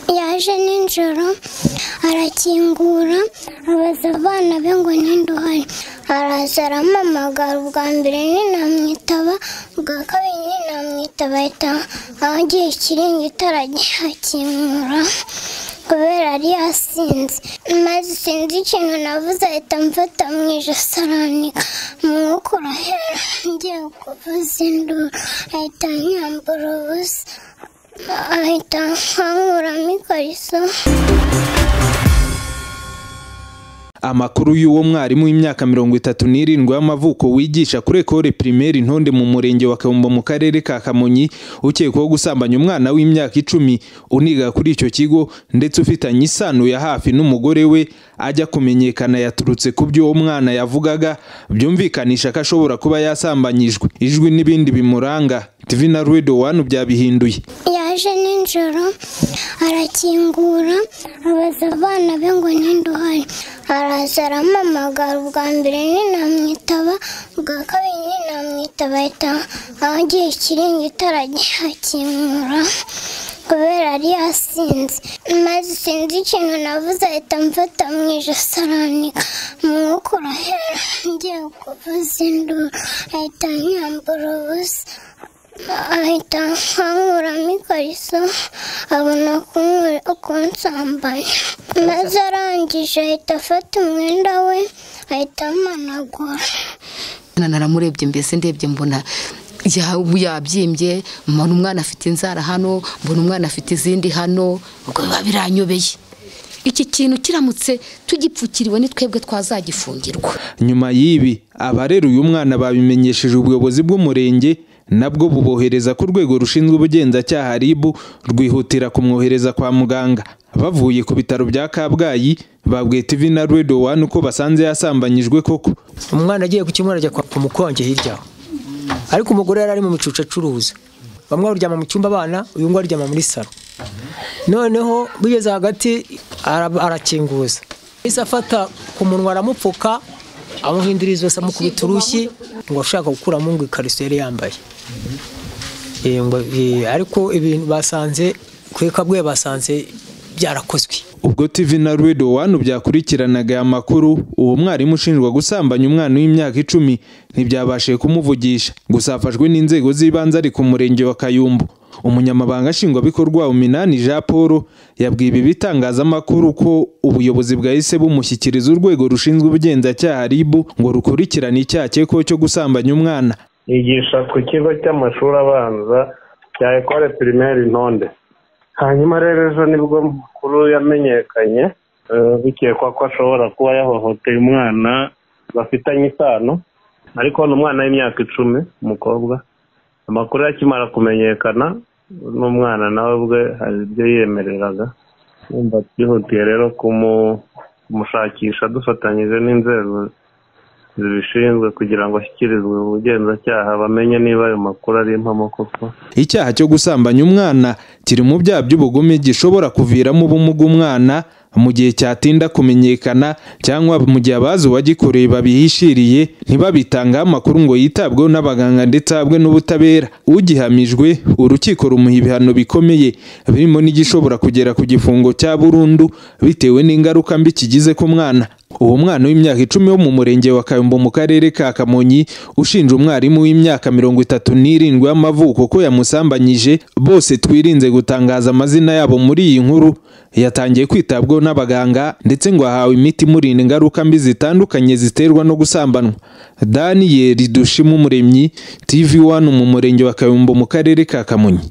yaje nijoro arakingura abaza abana be ngo ninduhari araza arampamagara ubwa mbere ninamwitaba ubwa kabiri ninamwitaba ahita agiye ikiringiti aragihakinkura kubera yari yasinze maze sinzi ikintu navuze ahita amfata mu ijosi aranika umwuka urahera ngiye kuvuza induru ahita anyambura ubusa ahita ankuramo ikariso amakuru y'uwo mwarimu w'imyaka mirongo itatu n'irindwi y'amavuko wigisha kuri ekore primaire intonde mu murenge wa Kaumbo mu karere ka Kamonyi ukekwaho gusambanya umwana w'imyaka icumi uniga kuri icyo kigo ndetse ufitanye isano ya hafi n'umugore we ajya kumenyekana yaturutse ku byo uwo mwana yavugaga byumvikanisha ko ashobora kuba yasambanyijwe ijwi n'ibindi bimuranga TV na Ruedo One byabihinduye yaje nijoro arakingura abaza abana be ngo ninduhari araza arampamagara ubwa mbere ninamwitaba ubwa kabiri ninamwitaba ahita agiye ikiringiti aragihakinkura kubera yari yasinze maze sinzi ikintu navuze ahita amfata mu ijosi aranika umwuka urahera ngiye kuvuza induru ahita anyambura ubusa ahita ankuramo ikariso abona kunsambanya maze arangije ahita afata umwenda we ahita amanagura naramurebye mbese ndebye mbona yabyimbye mbona umwana afite inzara hano mbona umwana afite izindi hano ubwo biba biranyobeye iki kintu kiramutse tugipfukiriwe ni twebwe twazagifungirwa nyuma y'ibi abarera uyu mwana babimenyesheje ubuyobozi bw'umurenge nabwo bubohereza ku rwego rushinzwe ubugenzacyaha RIB rwihutira kumwohereza kwa muganga bavuye ku bitaro bya Kabgayi babwiye TV na Radio 1 uko basanze yasambanyijwe koko umwana agiye ku kimwe arajya kwa mukonje hirya aho ariko umugore yari ari mu micucu acuruza bamwe baryama mu cyumba abana uyu nguyu aryama muri salo noneho bigeze hagati arakinguza yahise afata ku munwa aramupfuka amuhindura izosi amukubita urushyi ngo ashaka gukuramo ngo ikariso yari yambaye ariko ibintu basanze ku ikabwe basanze byarakozwe ubwo TV na Ruedo One byakurikiranaga aya makuru uwo mwarimu ushinjwa gusambanya umwana w'imyaka icumi ntibyabashije kumuvugisha gusa afashwe n'inzego z'ibanze ari ku murenge wa Kayumbu umunyamabanga nshingwabikorwa uminani Jean Paul yabwiye ibi bitangazamakuru ko ubuyobozi bwahise bumushyikiriza urwego rushinzwe ubugenzacyaha RIB ngo rukurikirane icyaha cyekwaho cyo gusambanya umwana yigisha ku kigo cy'amashuri abanza cya ekore primaire intonde hanyuma rero ejo nibwo makuru yamenyekanye bikekwa ko ashobora kuba yahohoteye umwana bafitanye isano ariko ni umwana w'imyaka icumi umukobwa amakuru akimara kumenyekana n'umwana nawe ubwe hari ibyo yiyemereraga wumva twihutiye rero kumushakisha dufatanyije n'inzego zibishinzwe kugira ngo ashyikirizwe ubugenzacyaha bamenye niba ayo makuru ari impamo koko icyaha cyo gusambanya umwana kiri mu byaha by'ubugome gishobora kuviramo ubumuga umwana mu gihe cyatinda kumenyekana cyangwa mu gihe abazi uwagikoreye babihishiriye ntibabitangaho amakuru ngo yitabweho n'abaganga ndetse ahabwe n'ubutabera ugihamijwe urukiko rumuha ibihano bikomeye birimo n'igishobora kugera ku gifungo cya burundu bitewe n'ingaruka mbi kigize ku mwana uwo mwana w'imyaka icumi wo mu murenge wa kayumbu mu karere ka kamonyi ushinja umwarimu w'imyaka mirongo itatu n'irindwi y'amavuko ko yamusambanyije bose twirinze gutangaza amazina yabo muri iyi nkuru yatangiye kwitabwaho n'abaganga ndetse ngo ahawe imiti imurinda ingaruka mbi zitandukanye ziterwa no gusambanwa daniyeli dushima umuremyi tv wani mu murenge wa kayumbu mu karere ka kamonyi